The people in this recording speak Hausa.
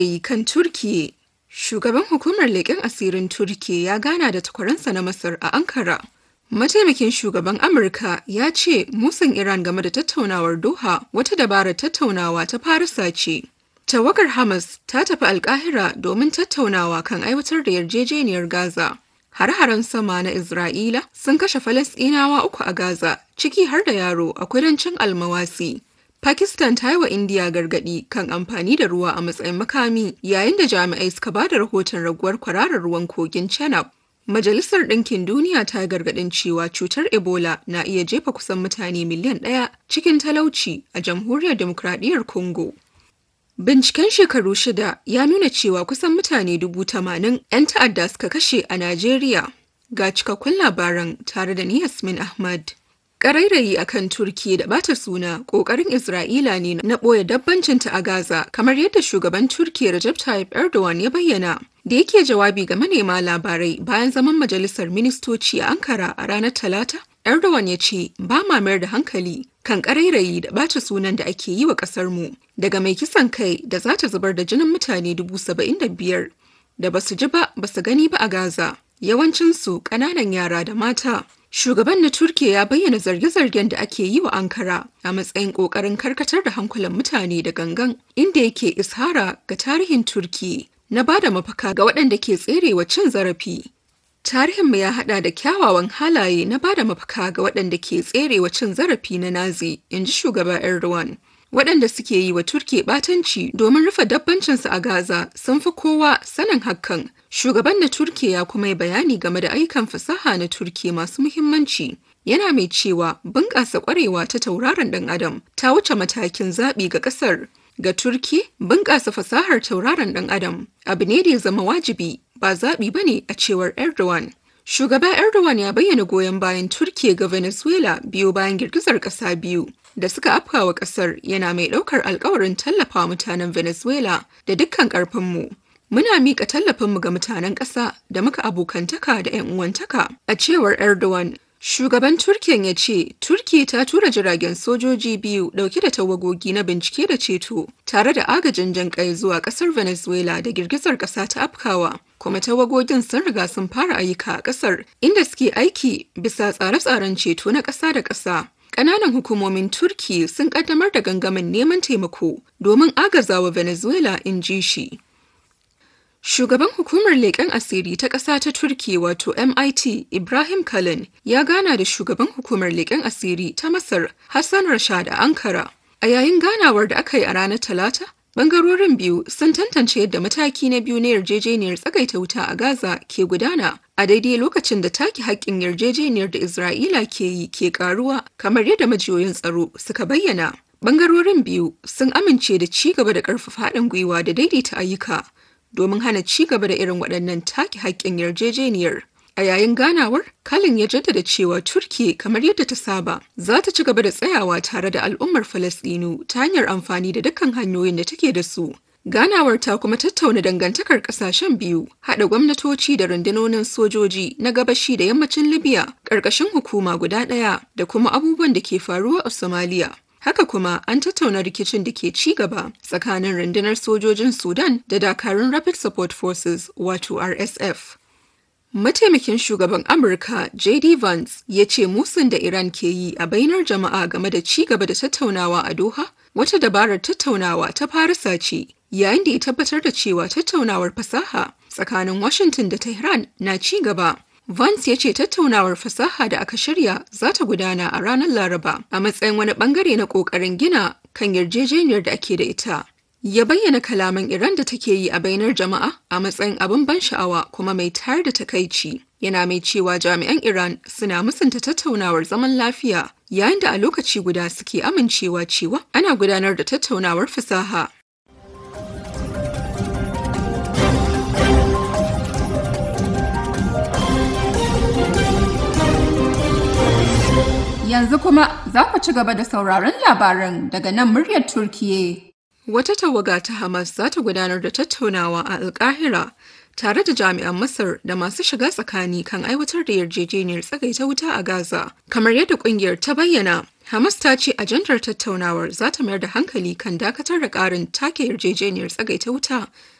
kan Turkiyya Shugaban hukumar leƙen asirin Turkiyya ya gana da takwaransa na Masar a Ankara. Mataimakin shugaban Amurka ya ce musun Iran game da tattaunawar Doha wata dabarar tattaunawa ta Farisa ce. Tawagar Hamas ta tafi Alkahira domin tattaunawa kan aiwatar da yarjejeniyar Gaza. Har-haren sama na Isra'ila sun kashe Falasɗinawa uku a Gaza, ciki har da yaro a kudancin Almawasi. Pakistan ta yi wa Indiya gargaɗi kan amfani da ruwa a matsayin makami yayin da jami'ai suka ba da rahoton raguwar kwararar ruwan kogin Chenab. Majalisar Ɗinkin Duniya ta gargaɗin cewa cutar Ebola na iya jefa kusan mutane miliyan ɗaya cikin talauci a Jamhuriyar Demokradiyyar Congo. Binciken shekaru shida ya nuna cewa kusan mutane dubu tamanin 'yan ta'adda suka kashe a Najeriya. Ga cikakkun labaran tare da ni Yasmin Ahmad. Ƙarairayi a kan Turki da bata suna ƙoƙarin Isra'ila ne na ɓoye dabbancinta a Gaza kamar yadda shugaban Turki Recep Tayyip Erdogan ya bayyana. Da yake jawabi ga manema labarai bayan zaman majalisar ministoci a Ankara a ranar Talata, Erdogan ya ce ba ma mayar da hankali kan ƙarairayi da bata sunan da ake yi wa ƙasarmu daga mai kisan kai da za ta zubar da jinin mutane dubu saba'in da biyar da ba su ji ba ba su gani ba a Gaza. Yawancinsu ƙananan yara da mata. Shugaban na Turkiya ya bayyana zarge-zargen da ake yi wa Ankara a matsayin ƙoƙarin karkatar da hankulan mutane da gangan, inda yake ishara ga tarihin Turki na bada mafaka ga waɗanda ke tserewa cin zarafi. Tarihinmu ya haɗa da kyawawan halaye na bada mafaka ga waɗanda ke tserewa cin zarafi na Nazi, in ji shugaba Erdogan. Waɗanda suke yi wa Turki ɓatanci domin rufe dabbancinsu a Gaza sun fi kowa sanin hakan. Shugaban na Turki ya kuma yi bayani game da ayyukan fasaha na Turki masu muhimmanci. Yana mai cewa bunƙasa ƙwarewa ta tauraron ɗan Adam ta wuce matakin zaɓi ga ƙasar. Ga Turki, bunƙasa fasahar tauraron ɗan Adam abu ne da ya zama wajibi ba zaɓi ba ne a cewar Erdogan. Shugaba Erdogan ya bayyana goyon bayan Turki ga Venezuela biyo bayan girgizar ƙasa biyu da suka afkawa ƙasar yana mai ɗaukar alkawarin tallafa mutanen Venezuela da dukkan ƙarfinmu. Muna miƙa tallafinmu ga mutanen ƙasa da muka abokantaka da 'yan uwantaka. A cewar Erdogan, shugaban Turkiyan ya ce, Turki ta tura jiragen sojoji biyu ɗauke da tawagogi na bincike da ceto, tare da agajin jan ƙai zuwa ƙasar Venezuela da girgizar ƙasa ta afkawa. Kuma tawagogin sun riga sun fara ayyuka a ƙasar, inda suke aiki bisa tsare-tsaren ceto na ƙasa da ƙasa. Ƙananan hukumomin Turki sun ƙaddamar da gangamin neman taimako domin agazawa Venezuela in ji shi. Shugaban hukumar leƙen asiri ta ƙasa ta Turki wato MIT Ibrahim Kalin ya gana da shugaban hukumar leƙen asiri ta Masar Hassan Rashad a Ankara. A yayin ganawar da aka yi a ranar Talata, Bangarorin biyu sun tantance yadda mataki na biyu na yarjejeniyar tsagaita wuta a Gaza ke gudana a daidai lokacin da take haƙƙin yarjejeniyar da Isra'ila ke yi ke ƙaruwa kamar yadda majiyoyin tsaro suka bayyana. Bangarorin biyu sun amince da ci gaba da ƙarfafa haɗin gwiwa da daidaita ayyuka domin hana ci gaba da irin waɗannan take haƙƙin yarjejeniyar. A yayin ganawar, Kalin ya jaddada cewa Turki kamar yadda ta saba za ta ci gaba da tsayawa tare da al'ummar Falasɗinu ta hanyar amfani da dukkan hanyoyin da take da su. Ganawar ta kuma tattauna dangantakar ƙasashen biyu, haɗa gwamnatoci da rundunonin sojoji na gabashi da yammacin Libya ƙarƙashin hukuma guda ɗaya da kuma abubuwan da ke faruwa a Somalia. Haka kuma an tattauna rikicin da ke ci gaba tsakanin rundunar sojojin Sudan da dakarun Rapid Support Forces wato RSF. Mataimakin shugaban Amurka JD Vance ya ce musun da Iran ke yi a bainar jama'a game da ci gaba da tattaunawa a Doha wata dabarar tattaunawa ta Farisa ce yayin da ya tabbatar da cewa tattaunawar fasaha tsakanin Washington da Tehran na ci gaba. Vance ya ce tattaunawar fasaha da aka shirya za ta gudana a ranar Laraba a matsayin wani bangare na ƙoƙarin gina kan yarjejeniyar da ake da ita. ya bayyana kalaman Iran da take yi a bainar jama'a a matsayin abin ban sha'awa kuma mai tayar da takaici. Yana mai cewa jami'an Iran suna musanta tattaunawar zaman lafiya yayin da a lokaci guda suke amincewa cewa ana gudanar da tattaunawar fasaha. Yanzu kuma za ku ci gaba da sauraron labaran daga nan muryar Turkiyya. Wata tawaga ta Hamas za ta gudanar da tattaunawa a Alkahira tare da jami'an Masar da masu shiga tsakani kan aiwatar da yarjejeniyar tsagaita wuta a Gaza. Kamar yadda kungiyar ta bayyana, Hamas ta ce ajandar tattaunawar za ta mayar da hankali kan dakatar da ƙarin take yarjejeniyar tsagaita wuta